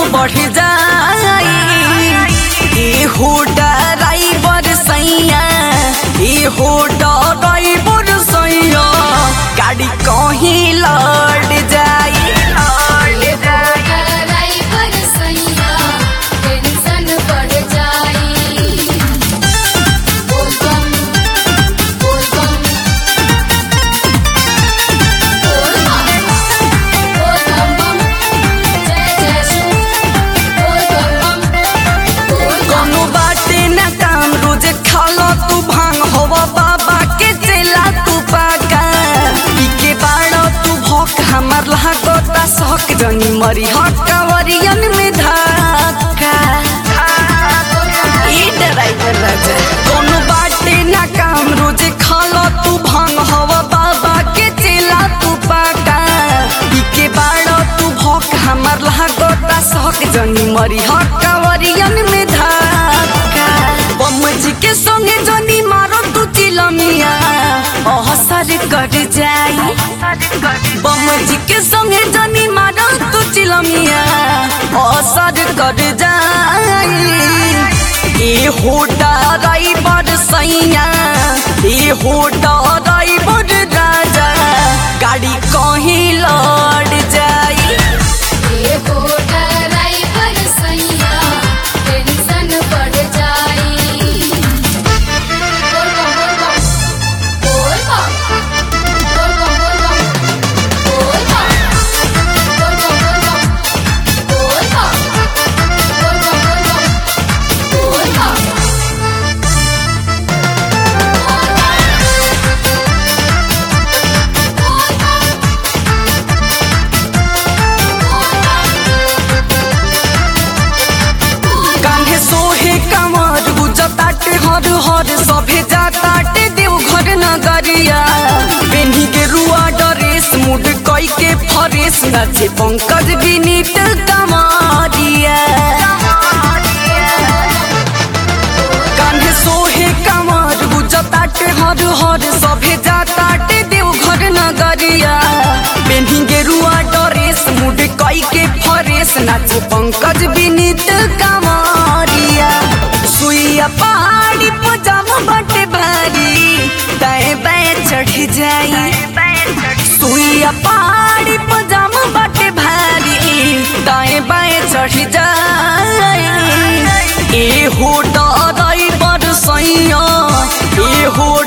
बढ़ जाई ए हो ड्राइवर सैया ए हो ड्राइवर सैया गाड़ी कहीं लड़ जाई लड़ जाई ड्राइवर सैया टेंशन बढ़ जाई बोल बम बोल बम बोल बम बोल बम बम जय जय शिव बोल बम बम बोल बम कोनो बाटे ना काम रोज खालो तू भांग होवा बाबा के चेला तू पाका पीके बाड़ो तू भोक हमार लागोता शौक जनी मरी हकवरियन में धक्का ई ड्राइवर राजा कोनो बाटे ना काम रोज खालो तू भांग होवा बाबा के चेला तू पाका पीके बाड़ो तू भोक हमार लागोता शौक जनी मरी हकवरियन में धक्का बम जी के संगे जनी मारो तू चिलमिया अहसर कर जाई बम जी के संगे जनी मारो तू चिलमिया असर कर जाई ए हो ड्राइवर सैया ए हो ड्राइवर राजा गाड़ी कहीं लड़ जाई ये हो ड्राइवर सैया टेंशन बढ़ जाई बोल बम बोल बम बोल बम बोल बम बोल बम बोल बम बोल बम बोल बम बोल बम बोल बम कान्हे सोहे कमर गुजताटे हर हर सभे जाताटे देव घर नगरिया बेनी के रुआ डरेस मुड कई के फरेस नाचे पंकज विनीत कमारिया कान्हे सोहे कमर गुजताटे हर हर सभे जाताटे देव घर नगरिया बेनी के रुआ डरेस मुड कई के फरेस नाचे पंकज विनीत कमारिया सुइया पहाड़ी पजाम बटे भारी दाएं बाएं चढ़ जाई सुइया पहाड़ी पजाम बटे भारी दाएं बाएं चढ़ जाई ए हो ड्राइवर सैया ए हो